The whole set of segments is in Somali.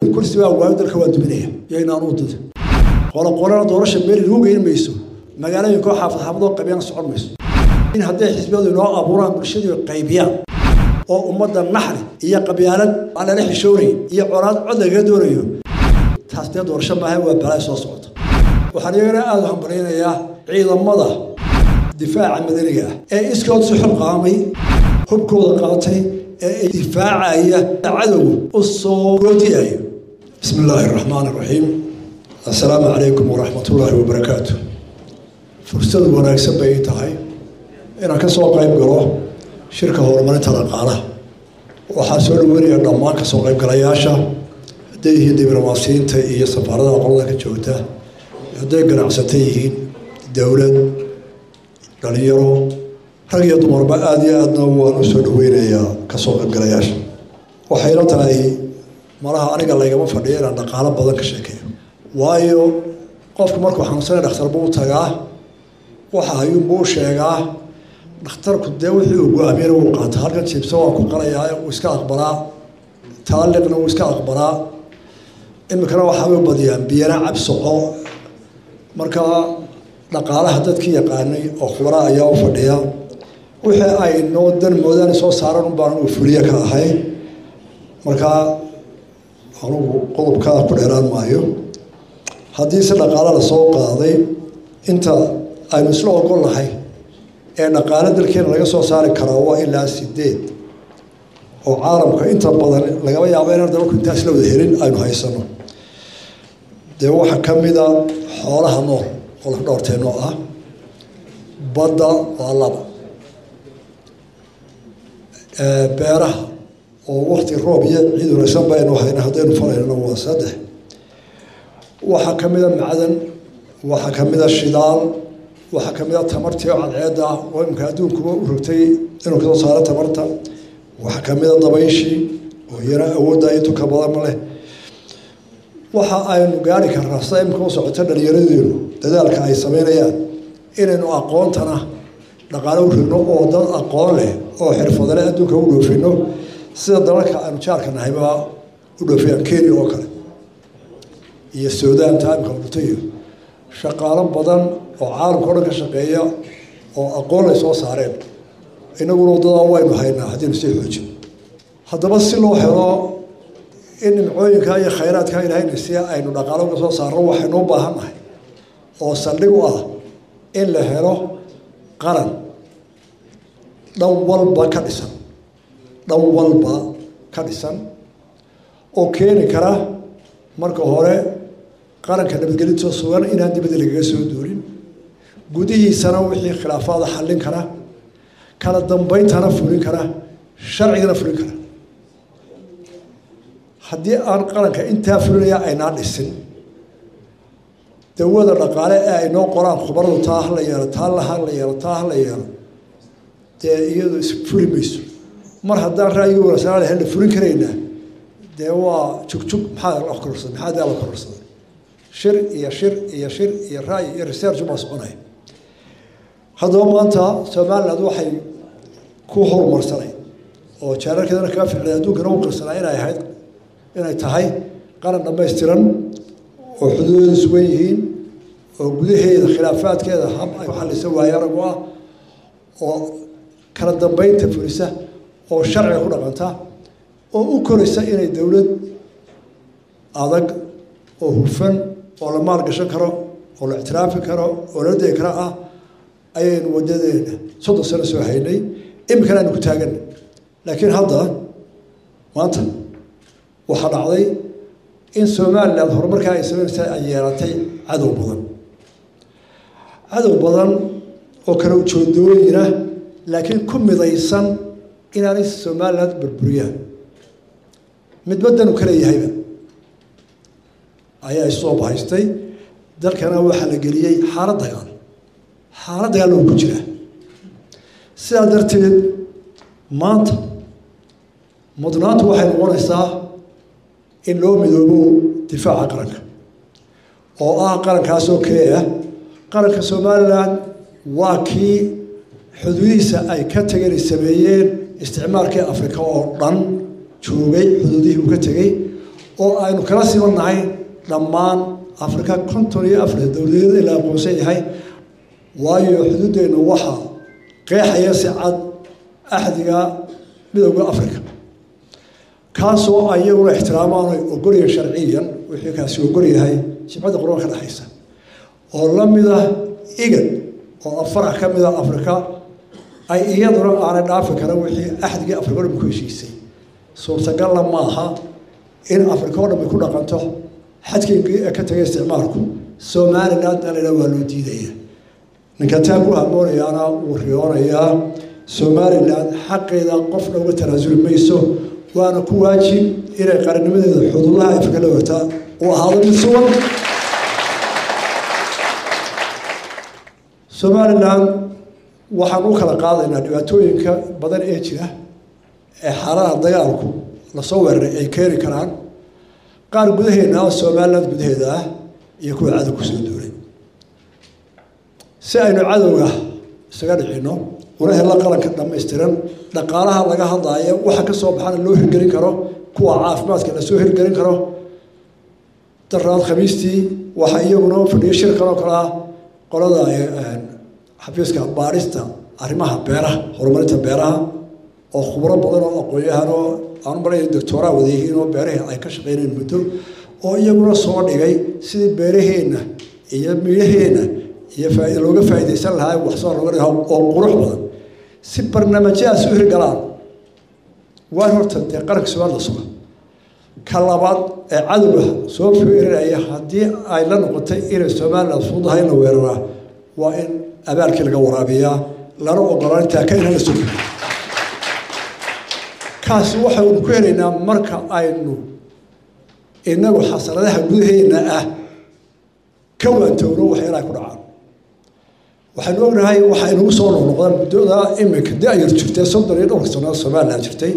kursi baa waayo dalka waa duminaya yaynaan u dida qoloqolana doorasha meel inuu geyn mayso magaalooyinkoo xaafad xaafadoo qabyana socon mayso in hadday xisbiyadu inoo abuuraan bulshadii qaybiyaan oo ummadda naxri iyo qabyaalad aan lala xishoonay iyo colaad cod lagaga doonayo taas dee doorasho maaha waa balaa soo socota waxaan iyagana aada u hambalyaynayaa ciidamada difaaca madaniga ah ee iskood si xilqaamay hubkooda qaatay ee difaacaya cadowga u soo goodiyayo bismi illaahi araxmaan araxiim assalaamu calaykum waraxmat ullaahi wabarakaatu fursad wanaagsan bay ii tahay inaan ka soo qayb galo shirka horumarinta dhaqaalaha waxaa soo dhaweynaya dhammaan kasoo qaybgalayaasha hadday yihiin diblomaasiyiinta iyo safaaradaha qolada ka joogta hadday ganacsata yihiin dowlad dhalinyaro rag iyo dumarba aada iyo aadna waan u soo dhaweynayaa kasoo qaybgalayaasha waxayna tahay malaha aniga laygama fadhiyo inaan dhaqaalo badan ka sheekeeyo waayo qofku markuu xanuunsanay dhakhtar buu tagaa waxa hayuunbuu u sheegaa dhakhtarku dee wixii uu go-aamiyana wuu qaata halkan jiibsa waa ku qalayaa wuu iska aqbalaa taaliqna wuu iska aqbalaa iminkana waxaabay badiyaan biyana cabsoco marka dhaqaalaha dadkii yaqaanay oo khubara ayaa u fadhiya wixii ay noo dan moodaan soo saaran un baan anugu fuliye ka ahay markaa anugu qodobkaa ku dheeraan maayo haddii si dhaqaala lasoo qaaday inta aynu isla ogol nahay ee dhaqaale dalkeena laga soo saari karaa waa ilaa sideed oo caalamka inta badan lagaba yaabo inaan dabalku intaas la wada helin aynu haysano dee waxaa ka mida xoolaha nool oo laf dhowrteenoo ah badda waa laba beeraha oo wakti roob iyo ciid wanaagsan baynu hayna haddaynu falaynana waa saddex waxaa ka mida macdan waxaa ka mida shidaal waxaa ka mida tamartii oo cadceedda ah oo imika adduunkuba u rogtay inuu kasoo saaro tamarta waxaa ka mida dabayshii oo iyana awoodda iyo tuka badan leh waxa aynu gaari karnaa sida imika u socoto dhalinyaradeenu dadaalka ay sameynayaan inaynu aqoontana dhaqaale u rigno oo dad aqoon leh oo xirfadale adduunka u dhoofino sida dalalka aynu jaarka nahayba u dhoofiyaan kenya oo kale iyo suudaan taamika dhutayo shaqaalo badan oo caalamka o dhan ka shaqeeya oo aqoon lay soo saareen inaguna waddadaa waynu haynaa haddaynu sii xoojin haddaba si loo helo in nimcooyinka iyo khayraadka ilaahayna si aynu dhaqaalo uga soo saarno waxaynu u baahan nahay oo saldhig u ah in la helo qaran dhan walba ka dhisan dhan walba ka dhisan oo keeni kara marka hore qaranka nabadgelinto sugan inaan dibadda lagaga soo duulin gudihiisana wixii khilaafaada xallin kara kala dambeyntana fulin kara sharcigana fulin kara haddii aan qaranka intaa fulinaya aynaa dhisin dawada dhaqaale ee ay noo qoraan khubaradu taa ha la yeelo taa laha la yeelo taa ha la yeelo dee iyadu isfuli mayso mar haddaan ra'yiga wanaagsanaa lahayn la fulin karaynaa dee waa jugjug maxaa la kororsaday maxaa daa la kororsaday shir iyo shir iyo shir iyo ra'yi iyo research baa soconaya haddaba maanta somaliland waxay ku horumarsanay oo jaararkeedana kaga ficlay adduunkana u qirsanaa inay ahayd inay tahay qaran dhammaystiran oo xuduudeedu sugan yihiin oo gudaheeda khilaafaadkeeda hab ay ku xallisa waayo aragu ah oo kala dambeynta fulisa oo sharciga ku dhaqanta oo u koraysa inay dowlad adag oo hufan oo la maalgashan karo oo la ictiraafi karo oo la degi kara ah ayaynu wadadeena soddon sano soo haynay iminkana aynu ku taaganna laakiin hadda maanta waxaa dhacday in somaliland horumarkaa ay sameynaysa ay yeelatay cadow badan cadow badan oo kala ujoodooyina laakiin ku midaysan inaanay somaliland burburiyaan midbaddanu ka leeyahayba ayaa isoo bahaystay dalkana waxaa la geliyey xaalad dagaal xaalad dagaal oo ku jira sidaa darteed maanta mudnaantu waxay noqonaysaa in loo midoobo difaaca qaranka oo ah qarankaasoo kee ah qaranka somalilan waa kii xuduudihiisa ay ka tageen sameeyeen isticmaalkii afrika oo dhan joogay xuduudihii uu ka tegey oo aynu kala siman nahay dhammaan afrika konton iyo afar dowladeed in la aqoonsan yahay waayo xuduuddeennu waxaa qeexaya si cad axdiga midowda africa kaasoo ayaguna ixtiraamaan ay ogolyahay sharciyan wixii kaasi ogol yahay jimcadda qurban ka dhexaysa oo la mida igad oo afarax ka mida afrika ay iyaduna aanay dhaafi karan wixii axdigii afrika o dhan ku heshiisay suurtagalla maaha in afrika o dhan ay ku dhaqanto xadkeygii ee ka tagay isticmaalku somaliland alina waa loo diidaya ninka taa ku hamoonayaana wuu riyoonayaa somaliland xaqeeda qofna uga tanaasuli mayso waana ku waajib inay qarannimadeeda xuduudaha afrika la wata uu ahaado mid sugan somaliland waxaan u kala qaadaynaa dhibaatooyinka badan ee jira ee xaaladaha dagaalku lasoo weeraray ay keeni karaan qaar gudaheena ah somaliland gudaheeda ah iyo kuwa cadow kusoo duulay si aynu cadowga isaga dhicino una helo qaranka dhammaystiran dhaqaalaha laga hadlaayo waxa ka soo baxana loo hirgelin karo kuwa caafimaadka lasoo hirgelin karo daraad khamiistii waxaa iyaguna fadhiyo shirkan oo kale ah qolada xafiiska baarista arrimaha beeraha horumarinta beeraha oo khubro badan oo aqoon-yahan oo aanu malaya doctooraa wada yihiin oo beerahii ay ka shaqeyneen muddo oo iyaguna soo dhigay sidii beeraheenna iyo midhaheenna iyo faa looga faa'iidaysan lahaa wax soo looga dhiga oo qurux badan si barnaamijyahaas u hirgalaan waan horta dee qaranka subaad la suga ka labaad ee cadowga soo feerinaya haddii ay la noqotay inay somaliland fuudahay in la weeraraa waa in abaalkii laga waraabiyaa lana ogolaan intaa ka inala sugi kaasi waxaynu ku helaynaa marka aynu inagu xasanadaha gudaheena ah ka waantowno waxyaalaha ku dhacaan waxaynu ognahay waxaa inagu soo noqnoqdaan muddada iminka da-yar jirtay soddon iyo dhowrka sanood somaliland jirtay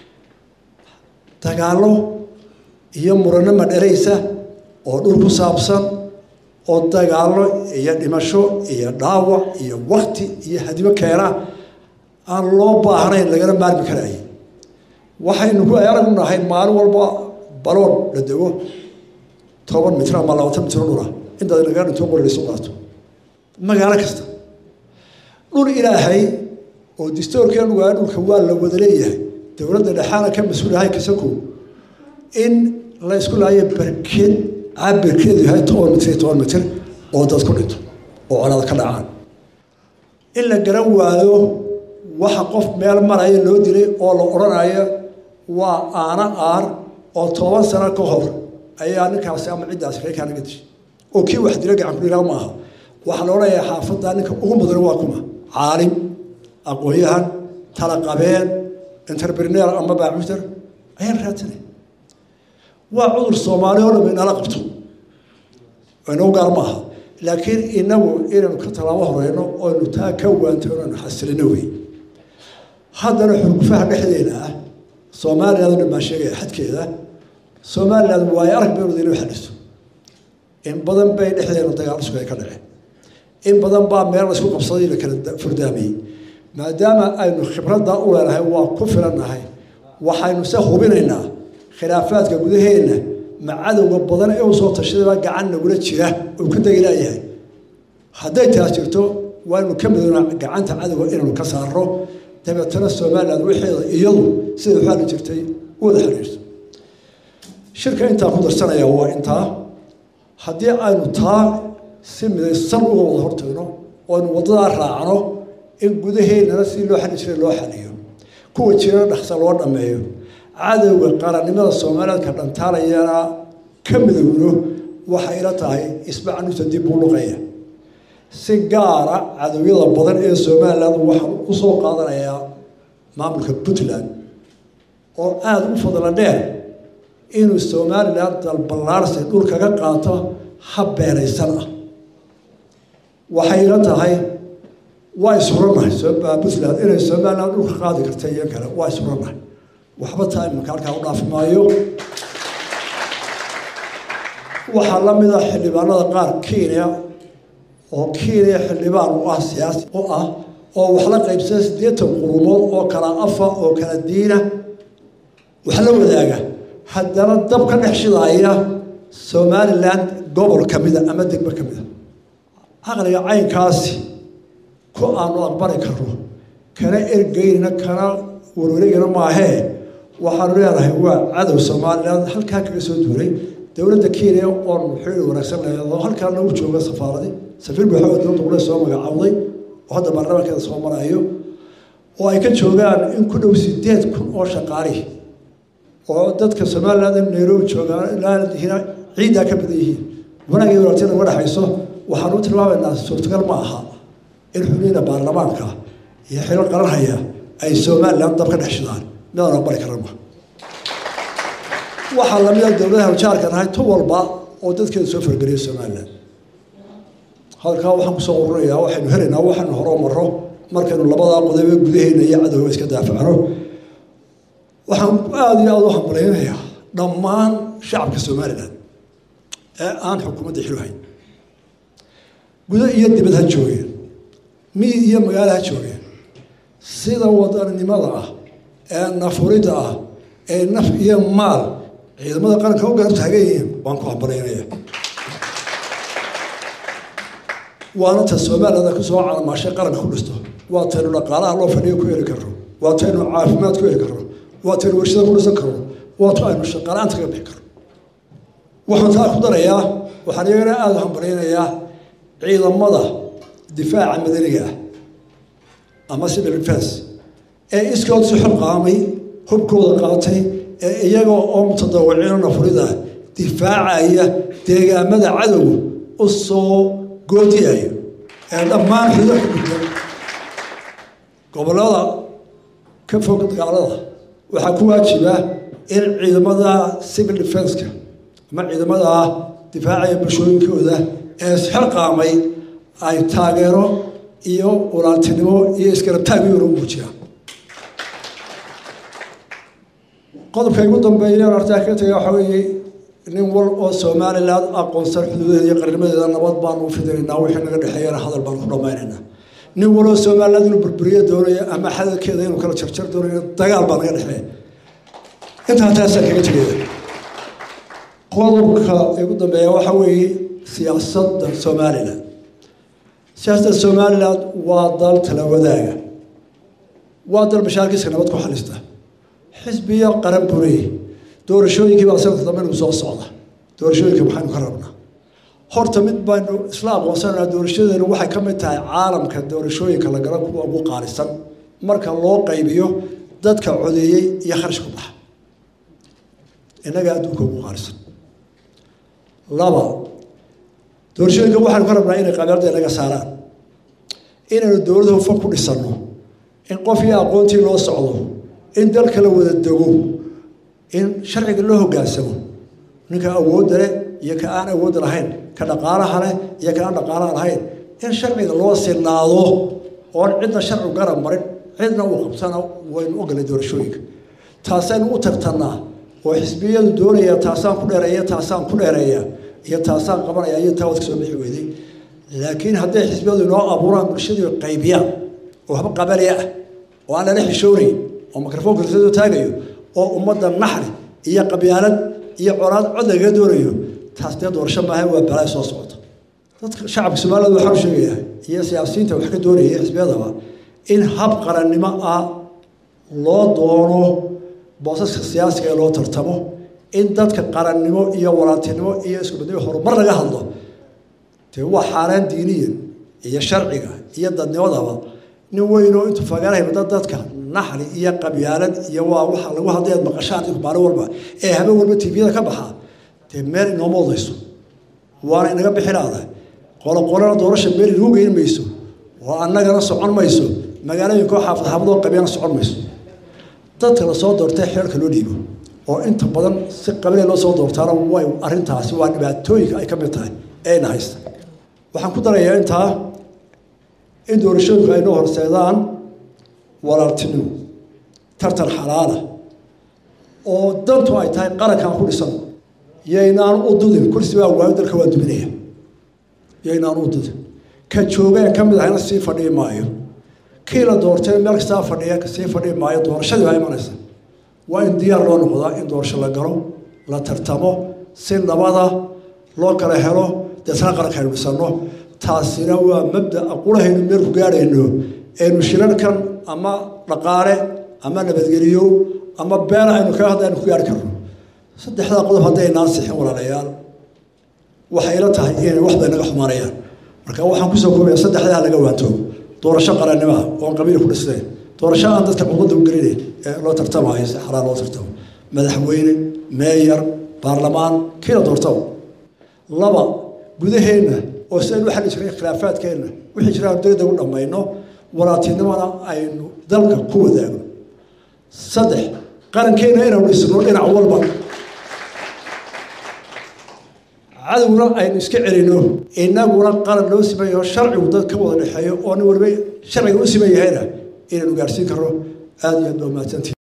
dagaallo iyo murano madhalaysa oo dhul ku saabsan oo dagaallo iyo dhimasho iyo dhaawac iyo wakti iyo hadimo keena aan loo baahnayn lagana maarmi karaaye waxaynu ku arag nahay maalin walba baloon la dego toban mitir ama labaatan mitir dhula intaad naga dhinto qori laysu qaato magaalo kasta dhul ilaahay oo distoorkeenu waa dhulka waa la wada leeyahay dowladda dhexaana ka mas-uulahay kasakow in la isku laayo barkeed cabirkeedu yahay toban mitir iyo toban mitir oo dad ku dhinto oo colaada ka dhacaan in la garan waayo waxa qof meel maraya loo dilay oo la odhanayo waa aana aar oo toban sano ka hor ayaa ninkaasi ama ciddaasi reerkaa naga dishay oo kii wax dila gacan kudhiraa ma aha waxaa la odhanayaa xaafadda ninka ugu mudan waa kuma caalim aqoon-yahan talaqabeen interpreneer ama baacuter ayaan raadsanay waa cudur soomaali oo dham inala qabto inagu gaar ma aha laakiin inagu inaynu ka talaabo horeyno oynu taa ka waantoono aynu xasilino wey haddana xurgufaha dhexdeeda ah somaliland o dhan baa sheegaya xadkeeda somaliland waayo arag baynu inuu xaliso in badan bay dhexdeena dagaal isku ay ka dhaceen in badan baa meel la isku qabsaday la kala furdaamayey maadaama aynu khibradda u leenahay waa ku filannahay waxaynu se hubinaynaa khilaafaadka gudaheenna ma cadowga badan ee u soo tashadaba gacan nagula jira uu ka degi laayahay hadday taas jirto waaynu ka midoona gacanta cadowga inaynu ka saarno dabeetana somaliland wixeeda iyadu siday u xali jirtay u wada xiriirto shirka intaa ku darsanaya waa intaa haddii aynu taa si midaysan uga wada hortagno oo aynu waddadaa raacno in gudaheennana sidii loo xali jiray loo xaliyo kuwa jirana dhaqsa loo dhammeeyo cadowga qarannimada somalilandka dhantaalayana ka midowno waxay ila tahay isbacanusa dib buu luqaya si gaara cadowyada badan ee somaliland waxaa u soo qaadanayaa maamulka puntland oo aada u fadla dheer inuu somaliland dalballaarsi dhul kaga qaato hab beeraysan ah waxay ila tahay waa ishurannahay puntland inay somaliland dhulka qaadi karta iyo kale waa ishurannahay waxba taa imanka halkaa u dhaafi maayo waxaa la mid ah xildhibaanada qaar kenya oo kenya xildhibaan u ah siyaasi u ah oo wax la qaybsada siddeetan qurumood oo kala afa oo kala diina wax la wadaaga haddana dab ka dhex shidaaya somalilan gobol ka mida ama degmo ka mida caqliga caynkaasi ku aanu aqbali karno kana ergeynina kana warwareegina maahee waxaanu leenahay waa cadow somalilan halkaa kaga soo duulay dowladda kenya oon xiriir wanaagsan leedo halkaa nagu jooga safaaradi safiir buuxood dowladda qule soo magacaawday oo hadda baarlamaankeeda soo marayo oo ay ka joogaan in ku dhow sideed kun oo shaqaali oo dadka somaliland in nairobi joogaan ilaa ciiddaa ka badan yihiin wanaagii walaaltina uga dhexayso waxaanu tilmaamaynaa suurtagal ma aha in xubniina baarlamaanka iyo xilal qaranhaya ay somaliland dab ka dhex shidaan midaan aqbali karama waxaa lamida dowladaha jaarka nahay tu walba oo dadkeeda soo fargeliya somaliland halkaa waxaan kusoo ururayaa waxaynu helaynaa waxaynu horoo maro markaynu labadaa qodobe gudaheena iyo cadowga iska daafacno waxaan aada iyo aada u hambalaynayaa dhammaan shacabka somaliland ee aan xukuumadda xiluhayn gudo iyo dibad ha joogeen miyi iyo magaalo ha joogeen sida wadaninimada ah ee nafuridda ah ee naf iyo maal ciidamada qaranka u garab taagan yihiin waan ku hambalaynayaa waana ta somaliland ay kusoo calamaashay qaranka ku dhisto waa taynu dhaqaalaha loo fadhiyo ku heli karno waa taynu caafimaad ku heli karno waa taynu warshada ku dhisan karno waa tu aynu shaqaalaanta kaga bixi karno waxaan taa ku darayaa waxaan iyagana aada u hambalaynayaa ciidamada difaaca madaniga ah ama civil defense ee iskood si xilqaamay hubkooda qaatay ee iyaga oo mutadawiciino nafurida difaacaya deegaamada cadowga u soo goodiyayo ee dhammaan xudo ka gudban gobollada ka fog dagaalada waxaa ku waajiba in ciidamada civil defenska ama ciidamada difaacaya bulshooyinkooda ee isxilqaamay ay taageero iyo walaaltinimo iyo isgarabtaagiyona muujiyaan qodobka igu dambeeya artaa ka tagay waxaa weeye nin wal oo somaliland aqoonsan xuduudaheeda iyo qarnimadeeda nabad baanu u fidinaynaa wixii naga dhexeeyana hadal baanu ku dhammaynaynaa nin waloo somaliland inuu burburiyo doonayo ama xadalkeeda inuu kala jarjar doonayo dagaal baa naga dhexeeya intaa taasaan kaga tegaya qodobka igu dambeeya waxaa weeye siyaasadda somaliland siyaasadda somaliland waa dal tala wadaaga waa dal mashaarkiiska nabad ku xalista xisbiyo qaran buu leeyahy doorashooyinkii baa sanadka dambe nagu soo socda doorashooyinka maxaynu ka rabnaa horta mid baynu isla aqoonsananaa doorashadeenu waxay ka mid tahay caalamka doorashooyinka la gala kuwa ugu qaalisan marka loo qaybiyo dadka codeeyey iyo kharash ku baxa innaga adduunka ugu qaalisan laba doorashooyinka waxaynu ka rabnaa inay qabyaalada inaga saaraan inaynu dowladda hufan ku dhisanno in qof iyo aqoontii loo socdo in dalka la wada dego in sharciga loo hogaansamo ninka awoodda leh iyo ka aan awoodda lahayn ka dhaqaalaha leh iyo ka aan dhaqaalaha lahayn in sharciga loo sinaado oon cidna sharci garab marin cidna uu qabsana waynu ogolay doorashooyinka taasaynu u tartannaa oo xisbiyadu doonaya taasaan ku dheereeya taasaan ku dheereeya iyo taasaan qabanaya iyo taa wad ka soo bixi weyday laakiin hadday xisbiyadu inoo abuuraan bulshadii qaybiyaan oo waxba qabali ah oo aan lala xishoonayn oo microfoonka lasoo taagayo oo ummadda naxri iyo qabyaalad iyo colaad cod lagaga doonayo taas dee doorasho maaha waa balaa soo socota dadka shacabka somaliland waxaan u sheegayaa iyo siyaasiyiinta wax ka doonaya xisbiyadaba in hab qarannimo ah loo doono boosaska siyaasiga ee loo tartamo in dadka qarannimo iyo walaaltinimo iyo iskubadnimo horumar laga hadlo dee waa xaaraan diiniya iyo sharciga iyo dadnimadaba nin weynoo intuu fagaarahay dad dadka naxli iyo qabyaalad iyo waa waxa lagu hadlayaad maqashaan maalin walba ee habeen walba tviyada ka baxa dee meel inooma odayso waana inaga bixilaada qoloqolana doorasha meel inuu geyn mayso oo annagana socon mayso magaalooyinkoo xaafad xaafadoo qabyana socon mayso dadka la soo doortay xeerka loo dhiibo oo inta badan si qabilee loo soo doortaana way arrintaasi waa dhibaatooyinka ay ka mid tahay ee ina haysta waxaan ku darayaa intaa in doorashooyinku ay noo horseedaan walaaltinimo tartan xalaala oo dantu ay tahay qarankaan ku dhisan yaynaan u dudin kursi baa waayo dalka waa duminaya yaynaan u dudin ka joogeen ka mid ahayna sii fadhii maayo kii la doortay meel kastaa fadhiya sii fadhii maayo doorashadii baa imanaysa waa in diyaar loo noqdaa in doorasho la galo la tartamo si nabada loo kala helo deetna qaranka aynu dhisano taasina waa mabda aqulahaynu meel ku gaadhayno aynu shirarkan ama dhaqaale ama nabadgeliyo ama been aynu kaga hadla aynu ku gaari karno saddexdaa qodob hadday naan sixin walaalayaal waxay ila tahay inay wax bay naga xumaanayaan marka waxaan kusoo koobaya saddexdaa laga waanto doorasho qarannimoa oon qabiil ku dhisnayn doorasho aan dadka ummadda u gelinayn ee loo tartamayo si xalaal loo tartamo madaxweyne meeyar baarlamaan kiina doortaba laba gudaheenna oo si aynu u xalli jirnay khilaafaadkeenna wixii jiraan degdeg u dhammayno walaaltinimona aynu dalka ku wadaagno saddex qarankeenna inaynu dhisno dhinac walba cadowna aynu iska celino inaguna qaran loo simayaho sharcigu dad ka wada dhexeeyo oo nin waliba sharciga u siman yahayna inaynu gaarsiin karno aada iyo aad baa mahadsantihi